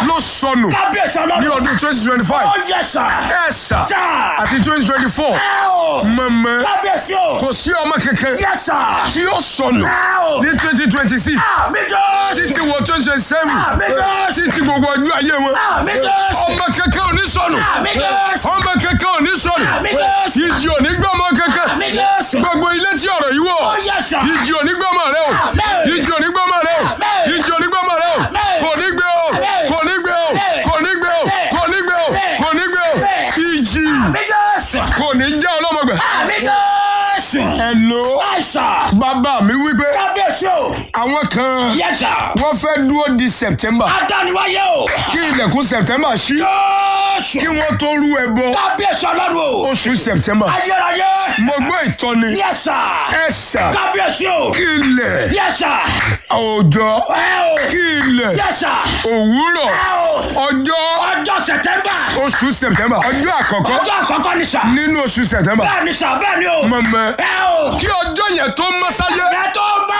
ló sọnù kábíyèsí ní ọlọ́run. ọdún twenty twenty five ó yẹ sà. ẹ sà sà. àti twenty twenty four ẹ o. mọ̀mọ́ kábíyèsí o. kò sí ọmọ kankan yẹ sà. tí ó sọnù ẹ o. ní twenty twenty six àmì jésù. títí wọ twenty twenty seven àmì jésù. títí gbogbo ọjọ́ ayé wọn àmì jésù. ọmọ kankan ò ní sọnù àmì jésù. ọmọ kankan ò ní sọnù àmì jésù. ìjì ò ní gbọ́ ọmọ kankan àmì jésù. gbogbo ilé tí ọ̀rọ̀ yìí wọ̀ ó yẹ sà. ìjì ò ní gbọ́ ọmọ rẹ o Àmín. ìjì ò ní gbọ́ ọmọ rẹ o Àmín. ìjì ò ní gbọ́ ọmọ rẹ o Àmín. kò ní gbé o Àmín. kò ní gbé o Àmín. kò ní gbé o Àmín. kò ní gbé o Àmín. kò ní gbé o Àmín. ìjì àmì jésù. kò ní já ọlọ́mọgbà àmì jésù. ẹ̀lò àìsà. bàbá mi wípé kábíyèsí o. àwọn kan yẹ sà. wọ́n fẹ́ dúró di September adániwáyé o. kí ilẹ̀kùn September ṣí jésù. kí wọ́n tó rú ẹbọ kábíyèsí ọlọ́run o. oṣù September ayérayé. mo gbọ́ ìtọ́ni yẹ sà. ẹ̀sà kábíyèsí o. kí ilẹ̀ yẹ sà. òòjọ́ ẹ o. kí ilẹ̀ yẹ sà. òwúrọ̀ ẹ o. ọjọ́ ọjọ́ sẹ̀tẹ́mbà. oṣù September ọjọ́ àkọ́kọ́ ọjọ́ àkọ́kọ́ ni sà. nínú oṣù September bẹ́ẹ̀ ni sà bẹ́ẹ̀ ni o. mọ̀mọ́ ẹ o. kí ọjọ́ yẹn tó mọ́ sáyé ẹ tó bá.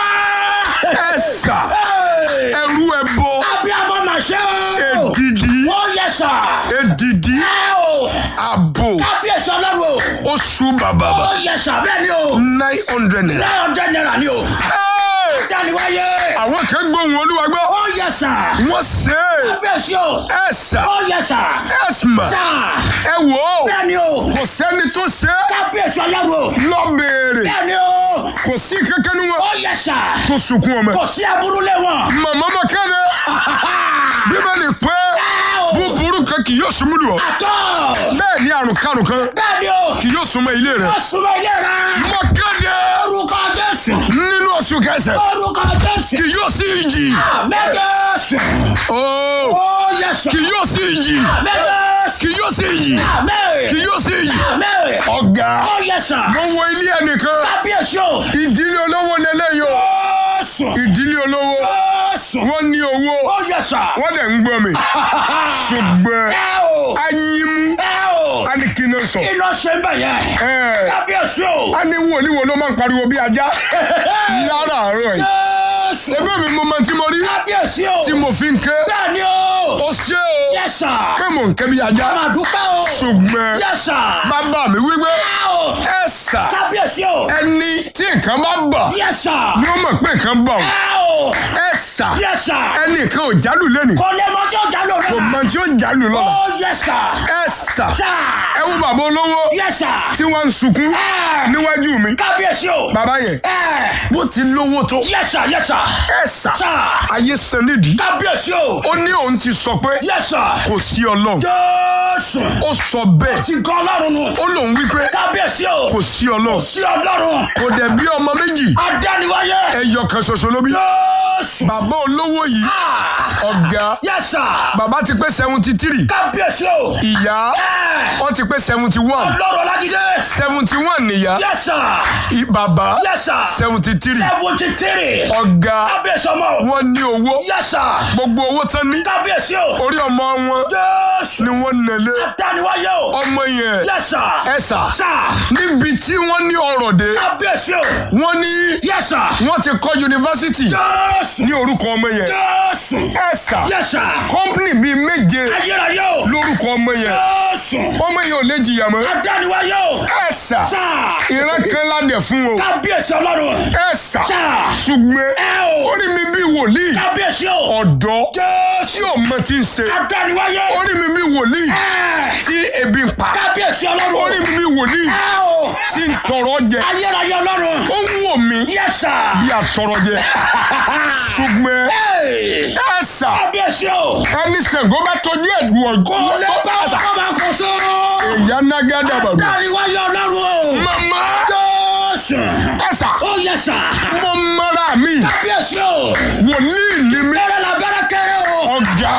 ẹ̀sà Ẹ. ẹrú ẹbọ abiyamọ mà ṣe o. èdìdí ó yẹ sà. èdìdí ẹ o. àbò kábíyèsí ọlọ́run o. oṣù bàbà ó yẹ sà bẹ́ẹ̀ ni o. nine hundred naira. nine hundred naira ni o. Hey! dániwáyé. àwọn kan gbóhùn olúwa gbọ́ ó yẹ sà. wọ́n ṣe é kábíyèsí o. ẹ̀sà ó yẹ sà. ẹ̀sìmà sà. ẹ wò ó bẹ́ẹ̀ ni o. kò sẹ́ni tó ṣe é kábíyèsí ọlọ́run o. lọ béèrè bẹ́ẹ̀ ni o. kò sí kankan ní wọn ó yẹ sà. tó sunkún ọmọ kò sí aburú lé wọn. màmá bá kéde bíbélì pé ẹ o. búburú kan kì yóò súnmọ́ lù ọ́ àtọ́. bẹ́ẹ̀ ni àrùn karùn kan bẹ́ẹ̀ ni o. kì yóò súnmọ́ ilé rẹ̀ ó súnmọ́ ilé rẹ̀. mọ kéde orúkọ jésù. nínú oṣù kẹsẹ̀ orúkọ jésù. kì yóò sí ìjì mẹ́jẹ̀sù. ooo ó yẹ sà. kì yóò sí ìjì mẹ́jẹ̀sù. kì yóò sí ìjì àmín. kì yóò sí ìjì àmín. ọ̀gá ó yẹ sà. mo wo ilé ẹnìkan kábíyèsí o. ìdílé olówó lélẹ́yìí o jésù. ìdílé olówó jésù. wọ́n ní owó ó yẹ sà. wọ́n dẹ̀ ń gbọ́ mi ṣùgbọ́n ẹ o. anyimu ẹ o. a ní kí n sọ kí ló ṣe ń bẹ̀ yẹn. ẹ kábíyèsí o. a ní wòlíì wo ló máa ń pariwo bí ajá láràárọ̀ yìí jésù. ẹgbẹ́ mi mo máa tí mo rí kábíyèsí o. tí mo fi ń ké bẹ́ẹ̀ ni o. ó ṣe o yẹ sà. pé mò ń ké bí ajá máa dúpẹ́ o. ṣùgbọ́n yẹ sà. bàbá mi wípé ẹ o. ẹ sà kábíyèsí o. ẹni tí nǹkan bá bà yẹ sà. ni ó mọ̀ pé nǹkan bà ó ẹ o. ẹ sà yẹ sà. ẹnì kan ò jálù lẹ́nìí kò lè mọ tí ó jà lóore kò la. mọ tí ó jálù lọ́la ó yẹ sà. ẹ sà sà. ẹ wo bàbá olówó yẹ sà. tí wọ́n ń sunkún ẹ. níwájú mi kábíyèsí o. bàbá yẹn ẹ. bó ti lówó tó yẹ sà yẹ sà. ẹ sà sà. ayé san nídìí kábíyèsí o. ó ní òun ti sọ pé yẹ sà. kò sí ọlọ́run jésù. ó sọ bẹ́ẹ̀ ti gan ọlọ́run nù. ó lòun wípé kábíyèsí o. kò sí ọlọ́run sí ọlọ́run. kò dẹ̀ bí ọmọ méjì adániwáyé. ẹyọ kan ṣoṣo ló bí jésù. bàbá olówó yìí Ah. ọ̀gá yẹ sà. bàbá ti pé seventy three kábíyèsí o. ìyá ẹ. wọ́n ti pé seventy one ọlọ́run ọlájídé. seventy one nìyá yẹ sà. i- bàbá yẹ sà. seventy three seventy three. ọ̀gá kábíyèsí ọmọ. wọ́n ní owó yẹ sà. gbogbo owó tán ní kábíyèsí o. orí ọmọ wọn jésù. ni wọ́n nẹ̀lé adániwáyé o. ọmọ yẹn yẹ sà. ẹ sà sà. níbi tí wọ́n ní ọ̀rọ̀ dé kábíyèsí o. wọ́n ní yẹ sà. wọ́n ti kọ́ yunifásitì jésù. ní orúkọ ọmọ yẹn jésù. ẹ sà yẹ sà. kọ́mpìnì bíi méje ayérayé o. lórúkọ ọmọ yẹn jésù. ọmọ yẹn ò lè jìyà mọ́ adániwáyé o. ẹ sà sà. ìran kan ládẹ̀ fún o kábíyèsí ọlọ́run. ẹ sà sà. ṣùgbọ́n ẹ o. orí mi bí wòlíì kábíyèsí o. ọ̀dọ́ tí jésù. ọmọ ti ń ṣe adániwáyé. orí mi bí wòlíì ẹ. tí ebi ń pa kábíyèsí ọlọ́run. orí mi bí wòlíì ẹ o. tí ń tọrọ jẹ ayérayé ọlọ́run. ó ń wò mí yẹ sà. bí àtọrọ jẹ ṣùgbọ́n Hey! ẹ sà kábíyèsí o. ẹni Ṣàngó bá tọjú ẹ̀dùn kò ọ̀gbọ́n lè bá ọkọ máa kó so. ìyá nágádà bàbá adániwáyé ọlọ́run o. mama jésù. ẹ sà ó yẹ sà. mo mara mi kábíyèsí o. wòlíì ni mi bẹ́rẹ̀ la bẹ́rẹ̀ kéré o. ọ̀gá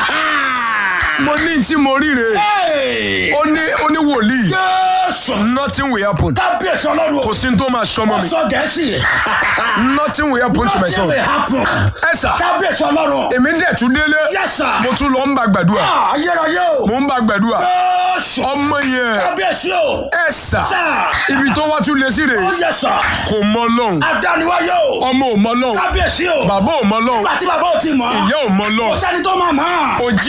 mo ní tí mo ríre Hey! ó ní ó ní wòlíì jésù. nothing will happen kábíyèsí ọlọ́run o. kò sí ní tó máa sọmọ ó mi sọ gẹ̀ẹ́sì. nothing will happen to my nothing son will happen. ẹ sà kábíyèsí ọlọ́run. èmi dẹ̀ tún délé Yes, sir. mo tún lọ ń bá gbàdúrà Ah, ayérayé o. mo ń bá gbàdúrà jésù. ọmọ yẹn kábíyèsí o. ẹ sà sà. ibi tó wá tún lé sí ó rèé yẹ sà. kò mọ lọ́hùn adániwáyé o. ọmọ ò mọ lọ́hùn kábíyèsí o. bàbá ò mọ lọ́hùn nígbà tí bàbá ò ti mọ̀. ìyá ò mọ kò lọ́hùn sẹ́ni tó máa mọ̀. òjì